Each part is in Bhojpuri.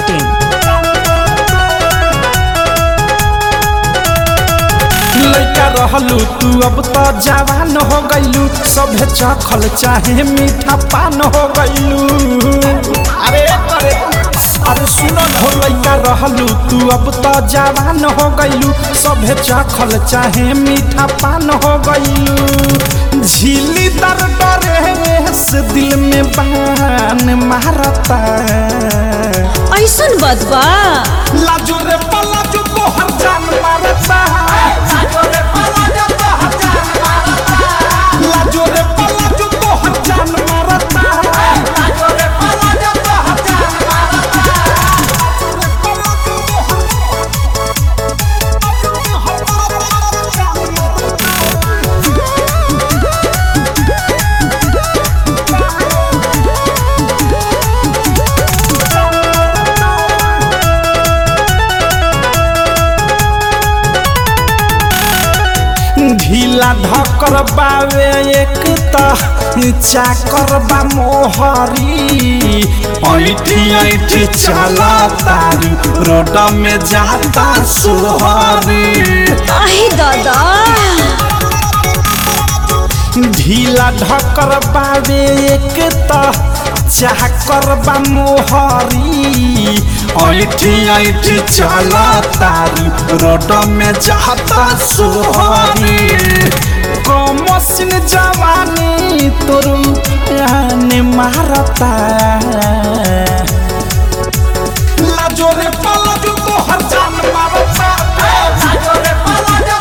masti.in. लइका रहलू तू अब तो जवान हो गइलू सभे चखल चाहे मीठा पान हो गइलू अरे अरे अरे सुन हो लइका रहलू तू अब तो जवान हो गइलू सभे चखल चाहे मीठा पान हो गइलू झीली दर डरे से दिल में बान मारता ऐसन बदबा लाजो रे पलाजो तोहर जान मारता लाजो रे पलाजो तोहर जान मारता ढीला ढकर बावे एक त चाकर बा मोहरी ऐठी ऐठी चला तारू रोड में जाता सुहरी आहे दादा ढीला ढकर बावे एक त चाकर बा मोहरी ऐठी ऐठी चला तारू रोड में जाता सुहरी कमसिन जवानी तोरू ने मारता लाजो रे पलाजो तोहर जान मारता लाजो रे पलाजो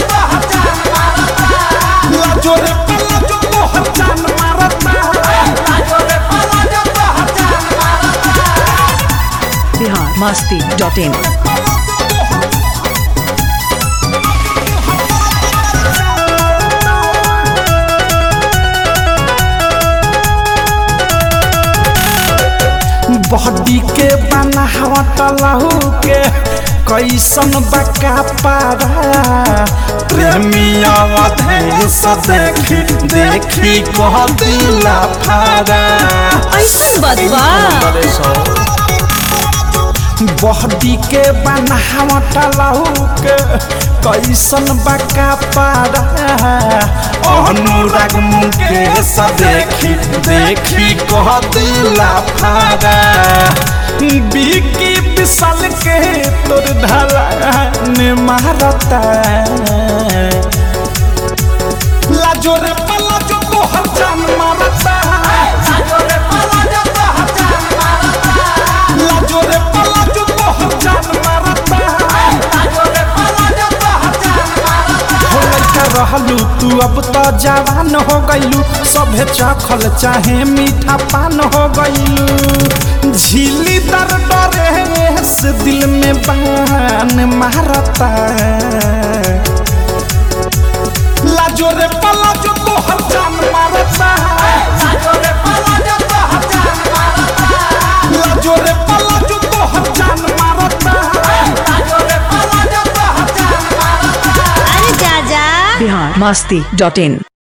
तोहर जान मारता बिहार masti.in. बॉडी के बनावट लहू के कैसन बका पारा प्रेमिया अधेश देखी देखी कह दिला फारा ऐसन बदबा बॉडी के बनावट लहू के कैसन बका पारा अनुराग मुकेश देखी देखी कह दिला फारा बिकी विशाल के तोर ढाला ने मारता लाजो रे पलाजो तोहर जान मारता लाजो रे पलाजो तोहर जान मारता हो लइका रहलू तू अब तो जवान हो गइलू सभे चखल चाहे मीठा पान हो गइलू झीली दर डरे से दिल में बान मारता लाजो रे पलाजो तोहर जान मारता लाजो रे पलाजो तोहर जान मारता अरे जा जा बिहार masti.in.